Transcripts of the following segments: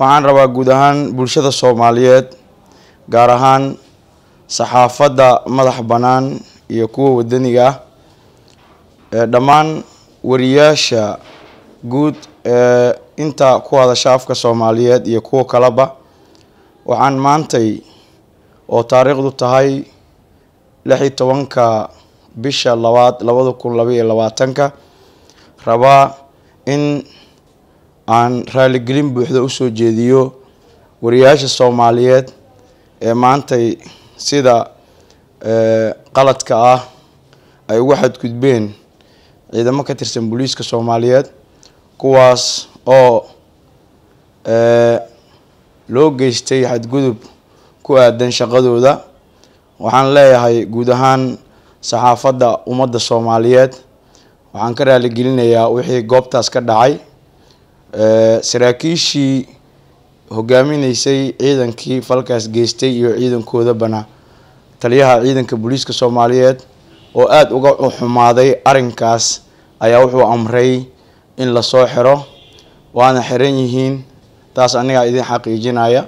waxaan rabaa guud ahaan bulshada soomaaliyeed gaar ahaan saxaafadda madax bannaan iyo kuwa wadaniga ah ee dhammaan wariyaasha guud ee inta ku hadasha afka soomaaliyeed iyo kuwa kaleba waxaan maantay oo taariikhdu tahay lix iyo tobanka bisha labaad labada kun laba iyo labaatanka rabaa in aan raaligelin buuxda usoo jeediyo wariyaasha soomaaliyeed ee maantay sida qaladka ah ay ugu xadgudbeen ciidamo ka tirsan booliiska soomaaliyeed kuwaas oo loo geystay xadgudub ku aadan shaqadooda waxaan leeyahay guud ahaan saxaafadda ummadda soomaaliyeed waxaan ka raaligelinayaa wixii goobtaas ka dhacay saraakiishii hogaaminaysay ciidankii falkaas geystay iyo ciidankoodabana taliyaha ciidanka booliiska soomaaliyeed oo aada uga xumaaday arrinkaas ayaa wuxuu amray in lasoo xiro waana xiran yihiin taas anigaa idin xaqiijinaya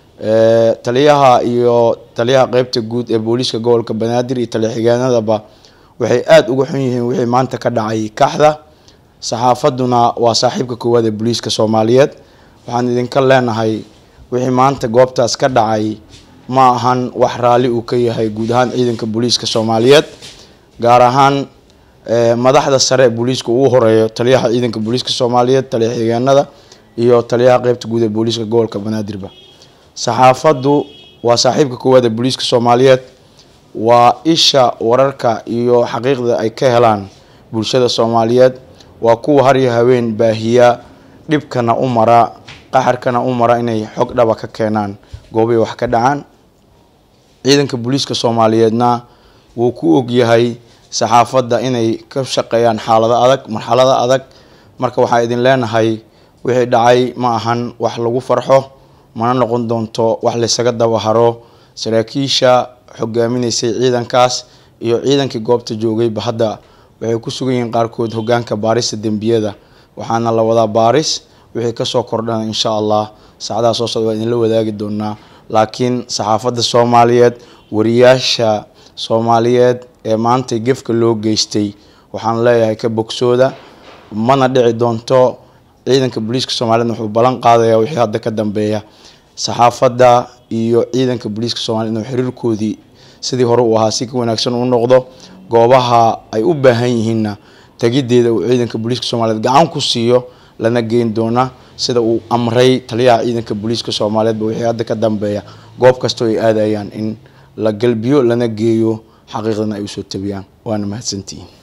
taliyaha iyo taliyaha qeybta guud ee booliiska gobolka banaadir iyo taliya-xigeenadaba waxay aada uga xun yihiin wixii maanta ka dhacay kaxda saxaafadduna waa saaxiibka koowaad ee booliiska soomaaliyeed waxaan idinka leenahay wixii maanta goobtaas ka dhacay ma ahan wax raalli uu ka yahay guud ahaan ciidanka booliiska soomaaliyeed gaar ahaan madaxda sare ee booliiska ugu horeeyo taliyaha ciidanka booliiska soomaaliyeed taliya-xigeenada iyo taliyaha qeybta guud ee booliiska gobolka banaadirba saxaafaddu waa saaxiibka koowaad ee booliiska soomaaliyeed waa isha wararka iyo xaqiiqda ay ka helaan bulshada soomaaliyeed waa kuwa har iyo haween baahiya dhibkana u mara qaxarkana u mara inay xog dhaba ka keenaan goobay wax ka dhacaan ciidanka booliiska soomaaliyeedna wuu ku ogyahay saxaafadda inay ka shaqeeyaan xaalado adag marxalado adag marka waxaa idin leenahay wixii dhacay ma ahan wax lagu farxo mana noqon doonto wax laysaga dabaharo saraakiisha hogaaminaysay ciidankaas iyo ciidankii goobta joogayba hadda waxay ku sugan yihiin qaarkood hogaanka baarista dembiyada waxaana la wadaa baaris wixii kasoo kordhana insha allah saacadaha soo socda waa idinla wadaagi doonaa laakiin saxaafadda soomaaliyeed wariyaasha soomaaliyeed ee maanta gefka loo geystay waxaan leeyahay ka bogsooda mana dhici doonto ciidanka booliiska soomaliyeed wuxuu ballan qaadaya wixii hadda ka dambeeya saxaafadda iyo ciidanka booliiska soomaliyeed inuu xiriirkoodii sidii hore uu ahaa si ka wanaagsan uu noqdo goobaha ay u baahan yihiinna tegideeda uu ciidanka booliiska soomaaliyeed gacan ku siiyo lana geyn doona sida uu amray taliyaha ciidanka booliiska soomaaliyeedba wixii hadda ka dambeeya goob kastoo ay aadayaan in la galbiyo lana geeyo xaqiiqdana ay usoo tabiyaan waana mahadsantihiin